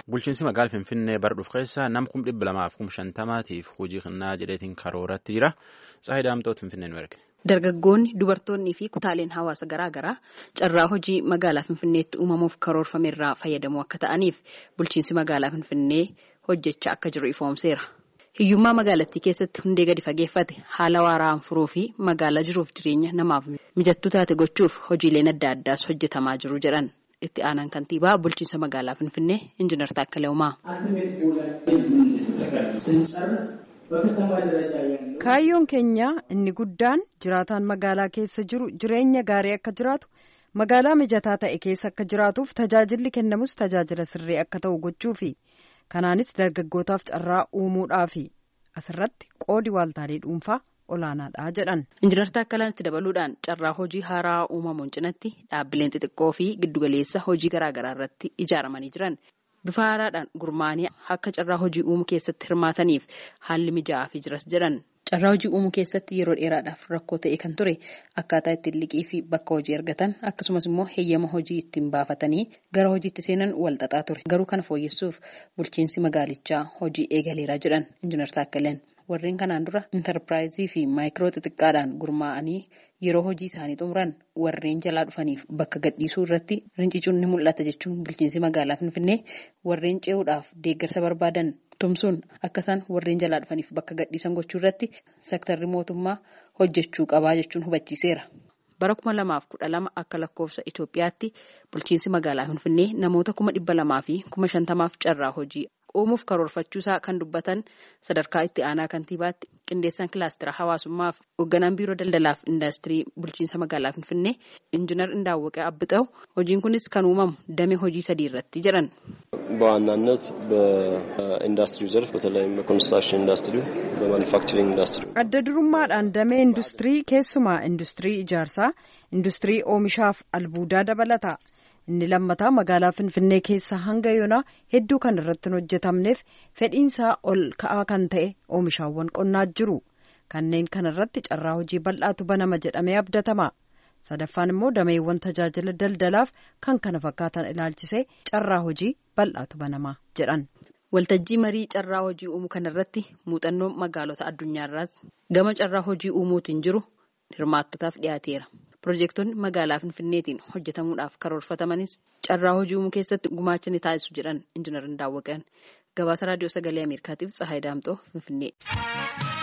Bulchiinsi magaalaa Finfinnee bara dhufu keessa nam kum dhibba lamaaf kum shantamaatiif hojii kennaa jedheetiin karooratti jira. Tsaayi Daamtoot Finfinnee nu erge. Dargaggoonni, dubartoonnii fi kutaaleen hawaasa garaa garaa carraa hojii magaalaa Finfinneetti uumamuuf karoorfame irraa fayyadamuu akka ta'aniif bulchiinsi magaalaa Finfinnee hojjechaa akka jiru ifoomseera. Hiyyummaa magaalattii keessatti hundee gadi fageeffate haala waaraan furuu fi magaalaa jiruuf jireenya namaaf mijattuu taate gochuuf hojiileen adda addaas hojjetamaa jiru jedhan. Itti aanaan kantiibaa bulchiinsa magaalaa Finfinnee Injiinar Taakkalee Uumaa. Kaayyoon keenya inni guddaan jiraataan magaalaa keessa jiru jireenya gaarii akka jiraatu magaalaa mijataa ta'e keessa akka jiraatuuf tajaajilli kennamus tajaajila sirrii akka ta'u gochuufi kanaanis dargaggootaaf carraa uumuudhaafi asirratti qoodi waaltaalee dhuunfaa olaanaadha jedhan. Injiinar Taakkalaan itti dabaluudhaan carraa hojii haaraa uumamuun cinatti dhaabbileen xixiqqoo fi giddugaleessa hojii garaagaraa irratti ijaaramanii jiran. Bifa haaraadhaan gurmaanii akka carraa hojii uumuu keessatti hirmaataniif haalli mijaa'aafii jiras jedhan. Carraa hojii uumuu keessatti yeroo dheeraadhaaf rakkoo ta'e kan ture akkaataa ittiin liqii fi bakka hojii argatan akkasumas immoo heeyyama hojii ittiin baafatanii gara hojiitti seenan wal xaxaa ture. Garuu kana fooyyessuuf bulchiinsi magaalichaa hojii eegaleeraa jedhan Injiinar Taakkaleen. Warreen kanaan dura intarpiraayizii fi maayikiroo xixiqqaadhaan gurmaa'anii yeroo hojii isaanii xumuran warreen jalaa dhufaniif bakka gadhiisuu irratti rincicuun ni mul'ata jechuun bulchiinsi magaalaa Finfinnee warreen ce'uudhaaf deeggarsa barbaadan tumsuun akka isaan warreen jalaa dhufaniif bakka gadhiisan gochuu irratti sektarri mootummaa hojjechuu qabaa jechuun hubachiiseera. Bara kuma lamaaf kudha lama akka lakkoofsa Itoophiyaatti bulchiinsi magaalaa Finfinnee namoota kuma dhibba lamaa fi kuma shantamaaf carraa hojii uumuuf karoorfachuusaa kan dubbatan sadarkaa itti aanaa kantiibaatti qindeessaan kilaastira hawaasummaaf hoogganaan biiroo daldalaaf indaastirii bulchiinsa magaalaa finfinnee injiinar Indaawwaqee Abbixaw hojiin kunis kan uumamu damee hojii sadii irratti jedhan. በዋናነት በኢንዱስትሪው ዘርፍ በተለይም በኮንስትራክሽን ኢንዱስትሪ በማኑፋክቸሪንግ ኢንዱስትሪ adda durummaadhaan damee industirii keessumaa industirii ijaarsaa industirii oomishaaf albuudaa dabalata. inni lammataa magaalaa finfinnee keessa hanga yoonaa hedduu kan irratti hin hojjetamneef fedhiinsaa ol ka'aa kan ta'e oomishaawwan qonnaa jiru kanneen kanarratti carraa hojii bal'aatu banama jedhamee abdatama sadaffaan immoo dameewwan tajaajila daldalaaf kan kana fakkaatan ilaalchisee carraa hojii bal'aatu banama jedhan. Waltajjii marii carraa hojii uumuu kanarratti muuxannoo magaalota addunyaarraas gama carraa hojii uumuutiin jiru hirmaattotaaf dhiyaateera. Pirojektoonni magaalaa Finfinneetiin hojjetamuudhaaf karoorfatamanis carraa hojii uumuu keessatti gumaacha ni taasisu jedhan Injiinar Indaawwaqeen gabaasa raadiyoo sagalee Ameerikaatiif Tsahaay Daamxoo Finfinnee.